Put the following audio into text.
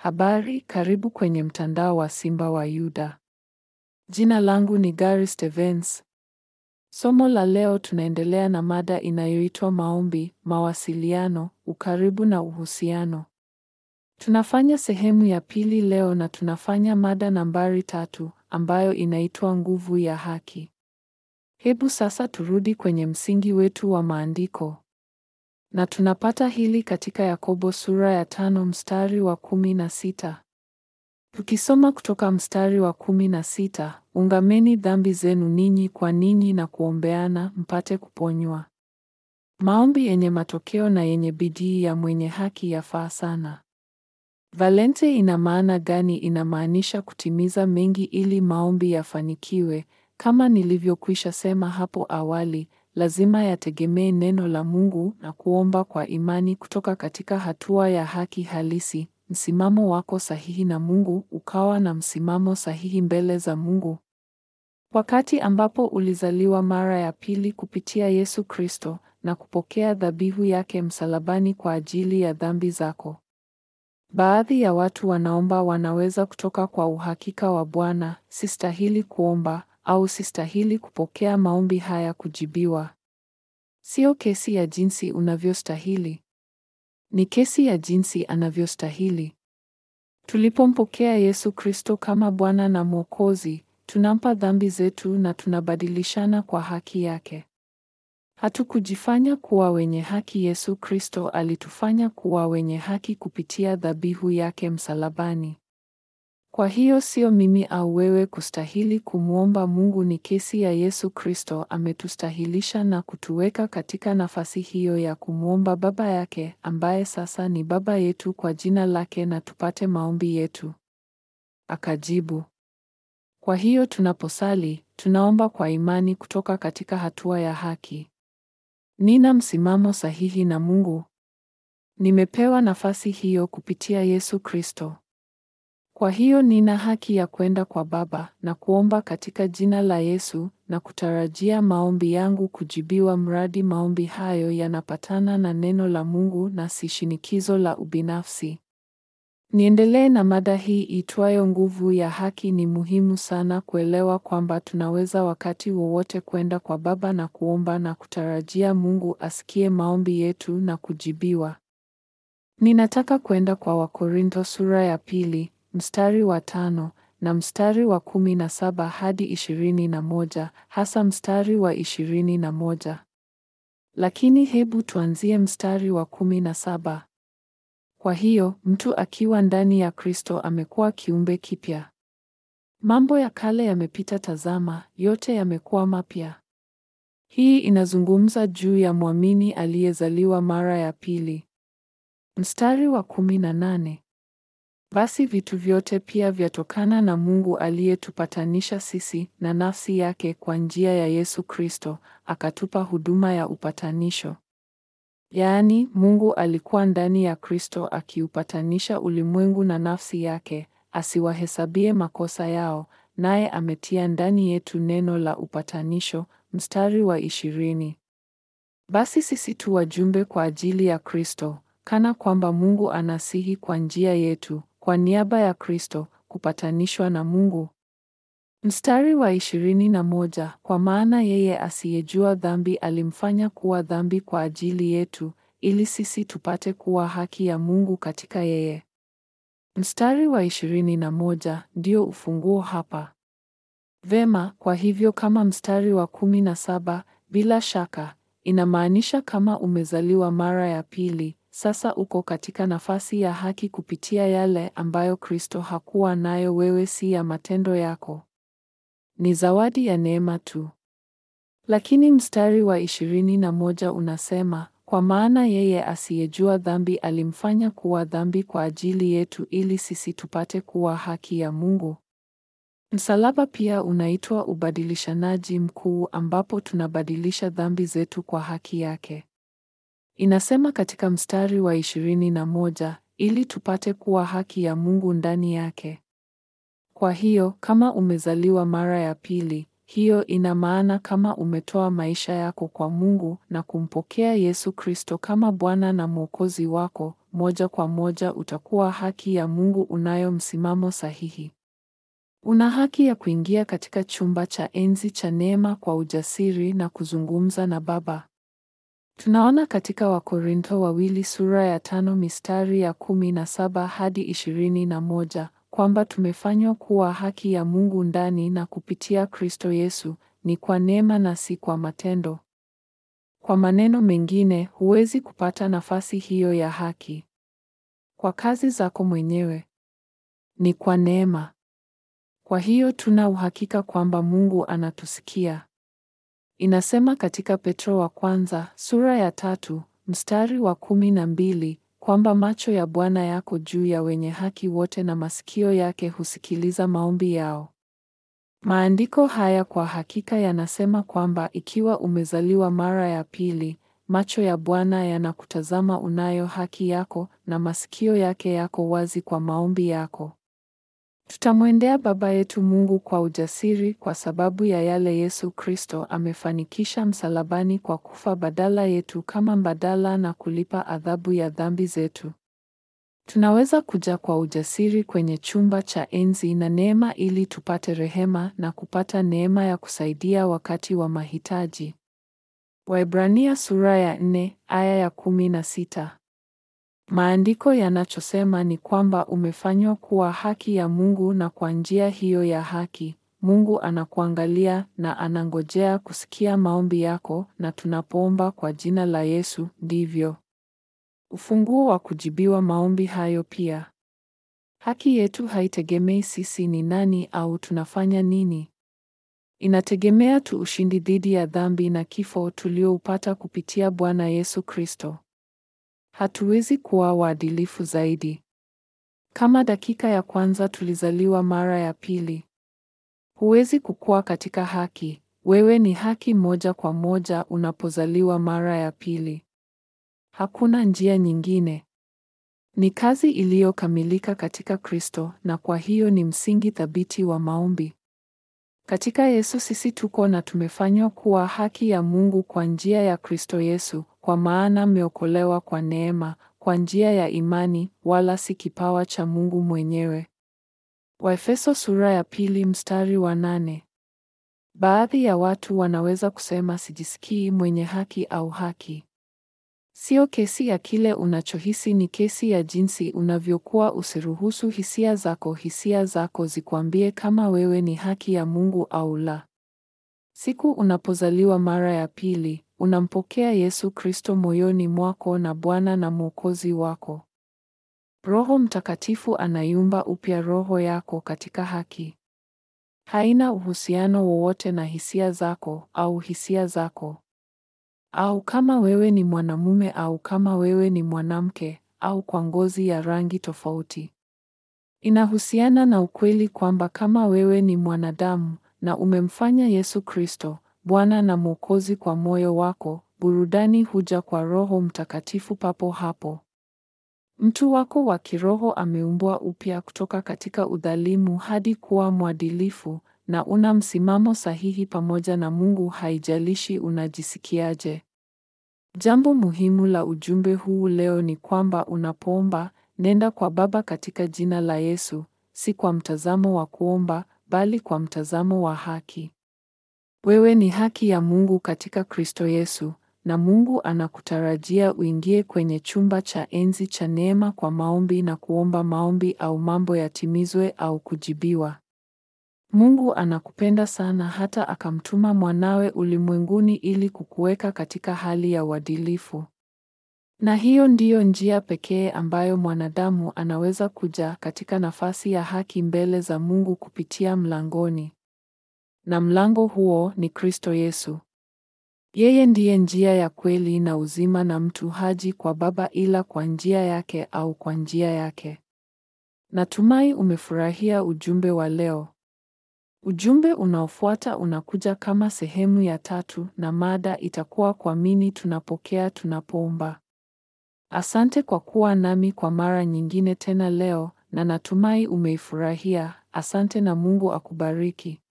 Habari, karibu kwenye mtandao wa Simba wa Yuda. Jina langu ni Gary Stevens. Somo la leo tunaendelea na mada inayoitwa maombi, mawasiliano, ukaribu na uhusiano. Tunafanya sehemu ya pili leo na tunafanya mada nambari tatu ambayo inaitwa nguvu ya haki. Hebu sasa turudi kwenye msingi wetu wa maandiko. Na tunapata hili katika Yakobo sura ya tano mstari wa kumi na sita. Tukisoma kutoka mstari wa kumi na sita, ungameni dhambi zenu ninyi kwa ninyi na kuombeana mpate kuponywa. Maombi yenye matokeo na yenye bidii ya mwenye haki yafaa sana. Valente ina maana gani? Inamaanisha kutimiza mengi ili maombi yafanikiwe. Kama nilivyokwisha sema hapo awali, lazima yategemee neno la Mungu na kuomba kwa imani kutoka katika hatua ya haki halisi, msimamo wako sahihi na Mungu, ukawa na msimamo sahihi mbele za Mungu. Wakati ambapo ulizaliwa mara ya pili kupitia Yesu Kristo na kupokea dhabihu yake msalabani kwa ajili ya dhambi zako. Baadhi ya watu wanaomba wanaweza kutoka kwa uhakika wa Bwana, sistahili kuomba au sistahili kupokea maombi haya kujibiwa. Sio kesi ya jinsi unavyostahili. Ni kesi ya jinsi anavyostahili. Tulipompokea Yesu Kristo kama Bwana na Mwokozi, tunampa dhambi zetu na tunabadilishana kwa haki yake. Hatukujifanya kuwa wenye haki. Yesu Kristo alitufanya kuwa wenye haki kupitia dhabihu yake msalabani. Kwa hiyo sio mimi au wewe kustahili kumwomba Mungu, ni kesi ya Yesu Kristo ametustahilisha na kutuweka katika nafasi hiyo ya kumwomba Baba yake ambaye sasa ni Baba yetu kwa jina lake na tupate maombi yetu. Akajibu. Kwa hiyo tunaposali, tunaomba kwa imani kutoka katika hatua ya haki. Nina msimamo sahihi na Mungu. Nimepewa nafasi hiyo kupitia Yesu Kristo. Kwa hiyo nina haki ya kwenda kwa Baba na kuomba katika jina la Yesu na kutarajia maombi yangu kujibiwa mradi maombi hayo yanapatana na neno la Mungu na si shinikizo la ubinafsi. Niendelee na mada hii itwayo nguvu ya haki. Ni muhimu sana kuelewa kwamba tunaweza wakati wowote kwenda kwa Baba na kuomba na kutarajia Mungu asikie maombi yetu na kujibiwa. Ninataka kwenda kwa Wakorintho sura ya pili mstari wa tano na mstari wa kumi na saba hadi ishirini na moja hasa mstari wa ishirini na moja lakini hebu tuanzie mstari wa kumi na saba. Kwa hiyo mtu akiwa ndani ya Kristo amekuwa kiumbe kipya. Mambo ya kale yamepita, tazama, yote yamekuwa mapya. Hii inazungumza juu ya mwamini aliyezaliwa mara ya pili. Mstari wa kumi na nane. Basi vitu vyote pia vyatokana na Mungu aliyetupatanisha sisi na nafsi yake kwa njia ya Yesu Kristo, akatupa huduma ya upatanisho. Yaani, Mungu alikuwa ndani ya Kristo akiupatanisha ulimwengu na nafsi yake, asiwahesabie makosa yao, naye ametia ndani yetu neno la upatanisho. Mstari wa ishirini. Basi sisi tu wajumbe kwa ajili ya Kristo, kana kwamba Mungu anasihi kwa njia yetu, kwa niaba ya Kristo, kupatanishwa na Mungu. Mstari wa ishirini na moja. Kwa maana yeye asiyejua dhambi alimfanya kuwa dhambi kwa ajili yetu, ili sisi tupate kuwa haki ya Mungu katika yeye. Mstari wa ishirini na moja ndio ufunguo hapa. Vema, kwa hivyo kama mstari wa kumi na saba bila shaka inamaanisha kama umezaliwa mara ya pili, sasa uko katika nafasi ya haki kupitia yale ambayo Kristo hakuwa nayo. Wewe si ya matendo yako, ni zawadi ya neema tu. Lakini mstari wa ishirini na moja unasema, kwa maana yeye asiyejua dhambi alimfanya kuwa dhambi kwa ajili yetu, ili sisi tupate kuwa haki ya Mungu. Msalaba pia unaitwa ubadilishanaji mkuu, ambapo tunabadilisha dhambi zetu kwa haki yake. Inasema katika mstari wa ishirini na moja, ili tupate kuwa haki ya Mungu ndani yake. Kwa hiyo kama umezaliwa mara ya pili, hiyo ina maana kama umetoa maisha yako kwa Mungu na kumpokea Yesu Kristo kama Bwana na Mwokozi wako, moja kwa moja utakuwa haki ya Mungu unayo msimamo sahihi. Una haki ya kuingia katika chumba cha enzi cha neema kwa ujasiri na kuzungumza na Baba. Tunaona katika Wakorintho wawili sura ya tano mistari ya kumi na saba hadi ishirini na moja kwamba tumefanywa kuwa haki ya Mungu ndani na kupitia Kristo Yesu, ni kwa neema na si kwa matendo. Kwa maneno mengine, huwezi kupata nafasi hiyo ya haki kwa kazi zako mwenyewe. Ni kwa neema. Kwa hiyo tuna uhakika kwamba Mungu anatusikia. Inasema katika Petro wa kwanza sura ya tatu mstari wa kumi na mbili kwamba macho ya Bwana yako juu ya wenye haki wote na masikio yake husikiliza maombi yao. Maandiko haya kwa hakika yanasema kwamba ikiwa umezaliwa mara ya pili, macho ya Bwana yanakutazama unayo haki yako na masikio yake yako wazi kwa maombi yako. Tutamwendea Baba yetu Mungu kwa ujasiri kwa sababu ya yale Yesu Kristo amefanikisha msalabani kwa kufa badala yetu kama mbadala na kulipa adhabu ya dhambi zetu. Tunaweza kuja kwa ujasiri kwenye chumba cha enzi na neema ili tupate rehema na kupata neema ya kusaidia wakati wa mahitaji. Waebrania sura ya nne aya ya kumi na sita. Maandiko yanachosema ni kwamba umefanywa kuwa haki ya Mungu na kwa njia hiyo ya haki, Mungu anakuangalia na anangojea kusikia maombi yako na tunapoomba kwa jina la Yesu, ndivyo. Ufunguo wa kujibiwa maombi hayo pia. Haki yetu haitegemei sisi ni nani au tunafanya nini. Inategemea tu ushindi dhidi ya dhambi na kifo tulioupata kupitia Bwana Yesu Kristo. Hatuwezi kuwa waadilifu zaidi. Kama dakika ya kwanza tulizaliwa mara ya pili. Huwezi kukua katika haki. Wewe ni haki moja kwa moja unapozaliwa mara ya pili. Hakuna njia nyingine. Ni kazi iliyokamilika katika Kristo na kwa hiyo ni msingi thabiti wa maombi. Katika Yesu sisi tuko na tumefanywa kuwa haki ya Mungu kwa njia ya Kristo Yesu, kwa maana mmeokolewa kwa neema, kwa njia ya imani, wala si kipawa cha Mungu mwenyewe. Waefeso sura ya pili mstari wa nane. Baadhi ya watu wanaweza kusema sijisikii mwenye haki au haki. Sio kesi ya kile unachohisi, ni kesi ya jinsi unavyokuwa. Usiruhusu hisia zako hisia zako zikwambie kama wewe ni haki ya Mungu au la. Siku unapozaliwa mara ya pili, unampokea Yesu Kristo moyoni mwako na Bwana na Mwokozi wako. Roho Mtakatifu anaiumba upya roho yako katika haki. Haina uhusiano wowote na hisia zako au hisia zako au kama wewe ni mwanamume au kama wewe ni mwanamke au kwa ngozi ya rangi tofauti. Inahusiana na ukweli kwamba kama wewe ni mwanadamu na umemfanya Yesu Kristo Bwana na Mwokozi kwa moyo wako, burudani huja kwa Roho Mtakatifu papo hapo. Mtu wako wa kiroho ameumbwa upya kutoka katika udhalimu hadi kuwa mwadilifu na una msimamo sahihi pamoja na Mungu haijalishi unajisikiaje. Jambo muhimu la ujumbe huu leo ni kwamba unapoomba, nenda kwa Baba katika jina la Yesu, si kwa mtazamo wa kuomba, bali kwa mtazamo wa haki. Wewe ni haki ya Mungu katika Kristo Yesu, na Mungu anakutarajia uingie kwenye chumba cha enzi cha neema kwa maombi na kuomba maombi au mambo yatimizwe au kujibiwa. Mungu anakupenda sana hata akamtuma mwanawe ulimwenguni ili kukuweka katika hali ya uadilifu. Na hiyo ndiyo njia pekee ambayo mwanadamu anaweza kuja katika nafasi ya haki mbele za Mungu kupitia mlangoni. Na mlango huo ni Kristo Yesu. Yeye ndiye njia ya kweli na uzima na mtu haji kwa Baba ila kwa njia yake au kwa njia yake. Natumai umefurahia ujumbe wa leo. Ujumbe unaofuata unakuja kama sehemu ya tatu na mada itakuwa kuamini tunapokea tunapoomba. Asante kwa kuwa nami kwa mara nyingine tena leo na natumai umeifurahia. Asante na Mungu akubariki.